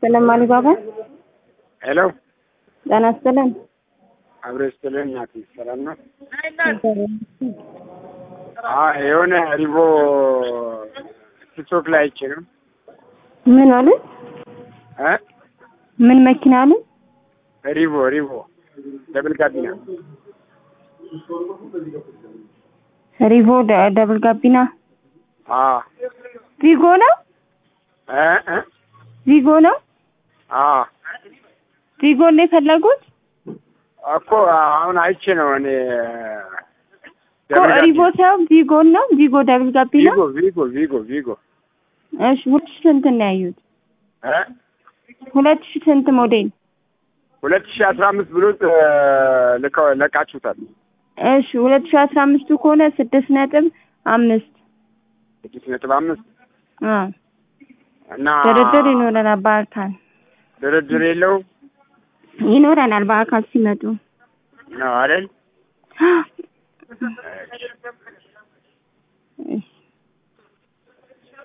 ይስጥልን ማሊባባ። ሄሎ ጤና ይስጥልን። አብሮ ይስጥልን። እናቴ ሰላም ነው? አዎ የሆነ ሪቮ ቲክቶክ ላይ አይቼ ነው ምን አለ? እ ምን መኪና አለ? ሪቮ ሪቮ ደብል ጋቢና ሪቮ ደ- ደብል ጋቢና አዎ ቪጎ ነው እ እ ቪጎ ነው አዎ ቪጎ ነው የፈለጉት እኮ አሁን አይቼ ነው እኔ እኮ ደብል ሪቮ ጋቢና ሳይሆን ቪጎ ነው ቪጎ ደብል ጋቢና ቪጎ ቪጎ ቪጎ ቪጎ እሺ ሁለት ሺህ ስንት ነው ያዩት እ ሁለት ሺህ ስንት ሞዴል ሁለት ሺህ አስራ አምስት ብሎ ልከው ለቃችሁታል። እሺ ሁለት ሺህ አስራ አምስቱ ከሆነ ስድስት ነጥብ አምስት ስድስት ነጥብ አምስት አ እና ድርድር ይኖረናል በአካል ድርድር የለው ይኖረናል በአካል ሲመጡ ነው አይደል?